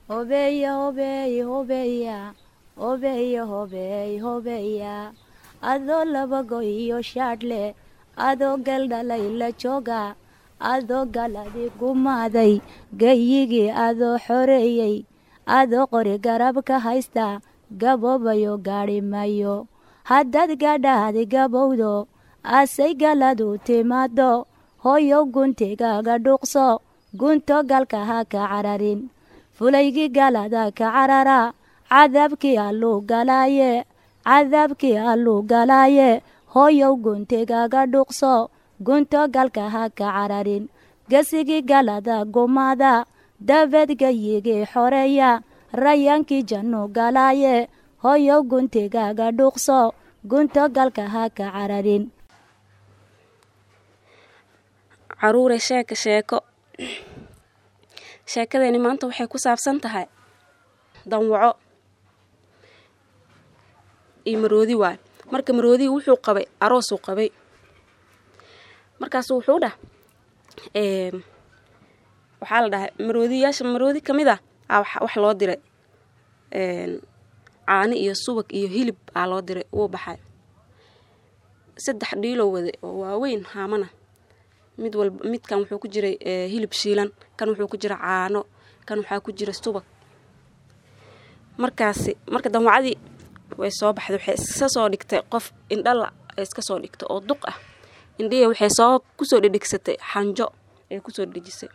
hobeya hobeey hobeya hobeya hobeey hobeya adoo labago iyo shaadhle adoo galdhalay la jooga adoo galadi gumaaday gayigii adoo xoreeyey adoo qori garab ka haysta gaboobayo gaadhi mayo haddaad gadhaadi gabowdo asay galadu timaado hooyow guntigaaga dhuuqso gunto galka ha ka cararin fulaygii galada ka carara cadaabkii alluu galaaye cadaabkii alluu galaaye hooyow guntigaaga dhuuqso gunto galka ha ka cararin gesigii galada gumaada dabeed gayigii xoreeya rayaankii jannu galaaye hooyow guntigaaga dhuuqso gunto galka ha ka cararin caruure sheeka sheeko sheekadeeni maanta waxay ku saabsan tahay danwaco iyo maroodi waay marka maroodii wuxuu qabay aroosuu qabay markaasu wuxuu dhah waxaa la dhahay maroodiyaasha maroodi ka mid ah aa wax loo diray caani iyo subag iyo hilib aa loo diray wuu baxay saddex dhiiloo waday oo waaweyn haamana mid walba midkan wuxuu ku jiray hilib shiilan kan wuxuu ku jira caano kan waxaa ku jira subag markaasi marka danwacadii way soo baxday waxay iska soo dhigtay qof indhala iska soo dhigtay oo duq ah indhihi waxay soo kusoo dhedhegsatay xanjo ee kusoo dhejisay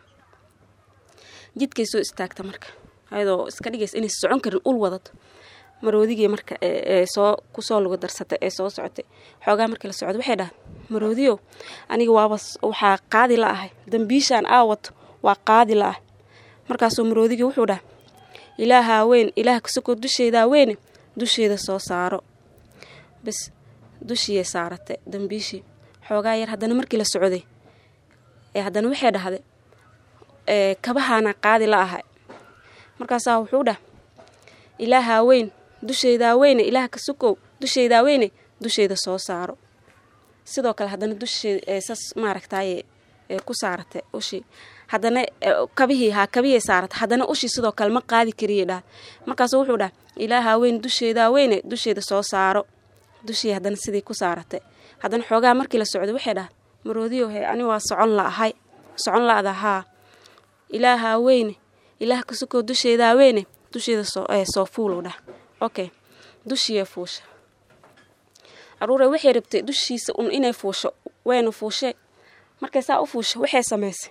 jidkay soo istaagta marka ayadoo iska dhigaysa inaysa socon karin ul wadato maroodigii marka ee soo kusoo luga darsatay ee soo socotay xoogaa markii la socda waxay dhahay maroodiyow aniga waaba waxaa qaadi la ahay dambiishaan aa wato waa qaadi la ah markaasuu maroodigii wuxuu dhahay ilaahaa weyn ilaah kasukoo dusheedaa weyne dusheeda soo saaro bas dushiyay saaratay dambiishii xoogaa yar haddana markii la socday ee haddana waxay dhahday kabahaana qaadi la ahay markaasaa wuxuu dhah ilaahaa weyn dusheydaa weyne ilaah ka sukow dusheydaa weyne dusheeda soo saaro sidoo kale haddana dusheeda sas maaragtaaye ku saaratay ushii haddana kabihii haa kabihii saaratay haddana ushii sidoo kale ma qaadi kariyay dhah markaasu wuxuu dhah ilaahaa weyn dusheedaa weyne dusheeda soo saaro dushii haddana sidii ku saaratay haddana xoogaa markii la socday waxay dhah maroodiyo he ani waa socon la ahay socon la-da haa ilaahaa weyne ilaah ka sukoo dusheedaa weyne dusheeda soo fuulow dhah okay dushiyee fuusha caruure waxay rabtay dushiisa un inay fuusho wayna fuushee markay saa u fuusha waxay samaysay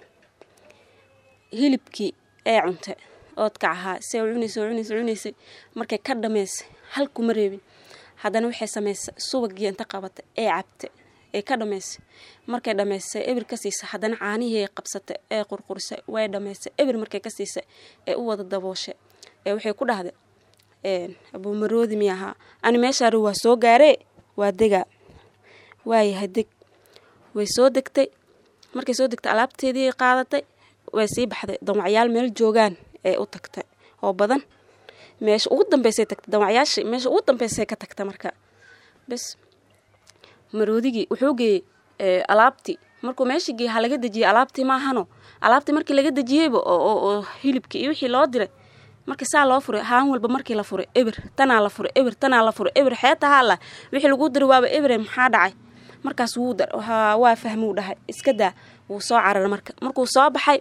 hilibkii ee cuntay oodkac ahaa see cunaysa cunaysa cunaysay markay ka dhamaysay hal kuma reebin haddana waxay samaysay subagii inta qabatay ee cabtay ee ka dhamaysay markay dhamaysay ebir ka siisay haddana caanihii qabsatay ee qurqurisay way dhamaysay ebir markay ka siisay ee u wada dabooshay ee waxay ku dhahday abuumaroodi mi ahaa ani meeshaari waa soo gaaree waa degaa waayahay deg way soo degtay markay soo degtay alaabteedii qaadatay way sii baxday danwacyaal meel joogaan ee u tagtay oo badan meesha ugu dambeysay tagtay danwacyaashii meesha ugu dambeysay ka tagta marka bes maroodigii wuxuu geeyey alaabtii markuu meeshii geeyey ha laga dejiyey alaabtii maahano alaabtii markii laga dejiyeyba oo hilibkii iyo wixii loo diray markii saa loo furay haan walba markii la furay ebir tanaa la furay ebir tanaa la furay ebir xeeta haala wixii lagu diray waaba ebire maxaa dhacay markaas wuu waa fahmuu dhahay iska daa wuu soo cararay marka markuu soo baxay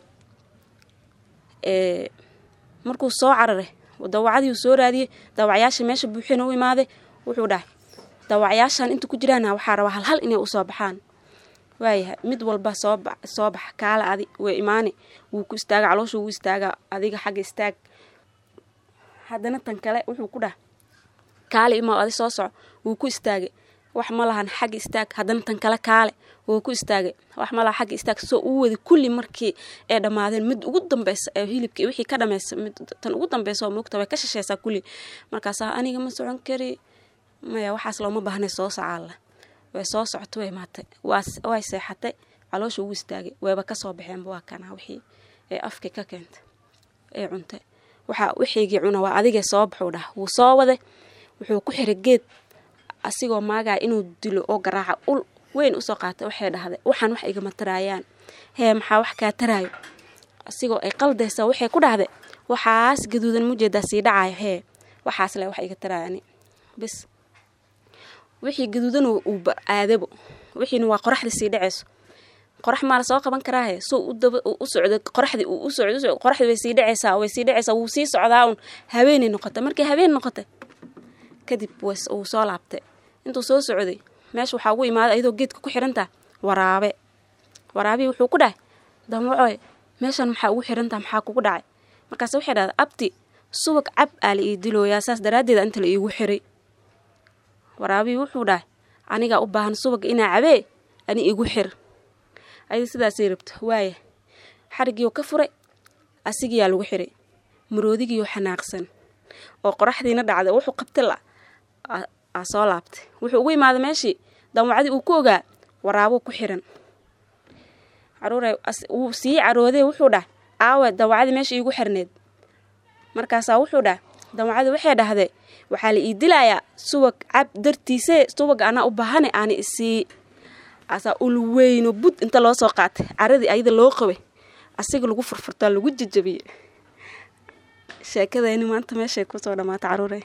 markuu soo cararay dawacadii uu soo raadiyey dawacyaasha meesha buuxina u imaaday wuxuu dhahay dawacyaashan inta ku jiraana waxaa rabaa halhal inay usoo baxaan waayahay mid walba soo soo baxa kaala adi way imaani wuu ku istaaga caloosha wuu istaaga adiga xagga istaag haddana tan kale wuxuu ku dhaha kaale imaa adi soo soco wuu ku istaagay wax ma lahan xagga istaag haddana tan kale kaale wuu ku istaagay wax ma laha xagga istaag soo uu wada kulli markii ay dhammaadeen mid ugu dambeysa ee hilibkii wixii ka dhameysa mid tan ugu dambeysa oo moogta way ka shasheysaa kulli markaasaa aniga ma socon kari maya waxaas looma baahnay soo socaalla way soo socotay way maatay way seexatay caloosha ugu istaagay wayba kasoo baxeenba waa kanaa wixii ee afkii ka keentay ee cuntay waxaa wixiigii cuna waa adigee soo baxuu dhah wuu soo waday wuxuu ku xiray geed asigoo maagaya inuu dilo oo garaaca ul weyn usoo qaatay waxay dhahday waxaan wax igama taraayaan hee maxaa wax kaa taraayo asigoo ay qaldaysa waxay ku dhahday waxaas gaduudan mujeedaa sii dhacaya hee waxaas le wax iga taraani bis wixii gaduudan uuba aadabo wixiina waa qoraxda sii dhacayso qorax maa lasoo qaban karaahe suu udaba u socdo qoraxdii uu u socdo qoraxdii way sii dhacaysaa way sii dhacaysaa wuu sii socdaa un haweenay noqotay markii habeen noqotay kadib was uu soo laabtay intuu soo socday meesha waxaa ugu imaaday ayadoo geedka ku xirantaa waraabe waraabii wuxuu ku dhahay damwacoy meeshan maxaa ugu xirantaa maxaa kugu dhacay markaas waxay dhahda abti subag cab aa la ii dilooyaa saas daraaddeeda inta la iigu xiray waraabii wuxuu dhahay anigaa u baahan subaga inaa cabee ani igu xir ayada sidaasay rabto waaya xarigiioo ka furay asigiyaa lagu xiray maroodigiioo xanaaqsan oo qoraxdiina dhacday wuxuu qabtay la aa soo laabtay wuxuu ugu imaaday meeshii damwacdii uu ku ogaa waraabuu ku xiran caruure wuu sii caroodee wuxuu dhah aawe damwacdii meesha iigu xirneed markaasaa wuxuu dhah damwacdii waxay dhahdee waxaa la ii dilayaa subag cab dartiisee subag anaa u baahane aani isii asaa ul weyno bud inta loo soo qaatay caradii ayada loo qabay asiga lagu furfurtaa lagu jajabiyey sheekadayni maanta meeshay kusoo dhammaata caruure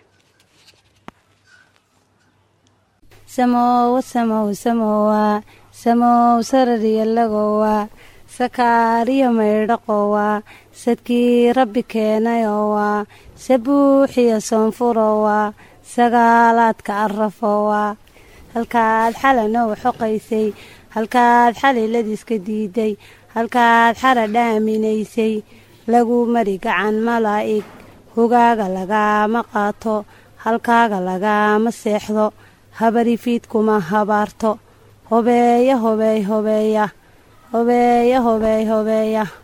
samowa samow samowa samow sarariyalagowa sakaariyo maydhaqowa sadkii rabbi keenayowa sabuuxiyo soonfurowa sagaalaadka arafowa halkaad xalanow xoqaysay halkaad xaliladiiska diiday halkaad xara dhaaminaysay lagu mari gacan malaa'ig hogaaga lagaama qaato halkaaga lagaama seexdo habarifiidkuma habaarto hobeeya hobeey hobeeya hobeeya hobeey hobeeya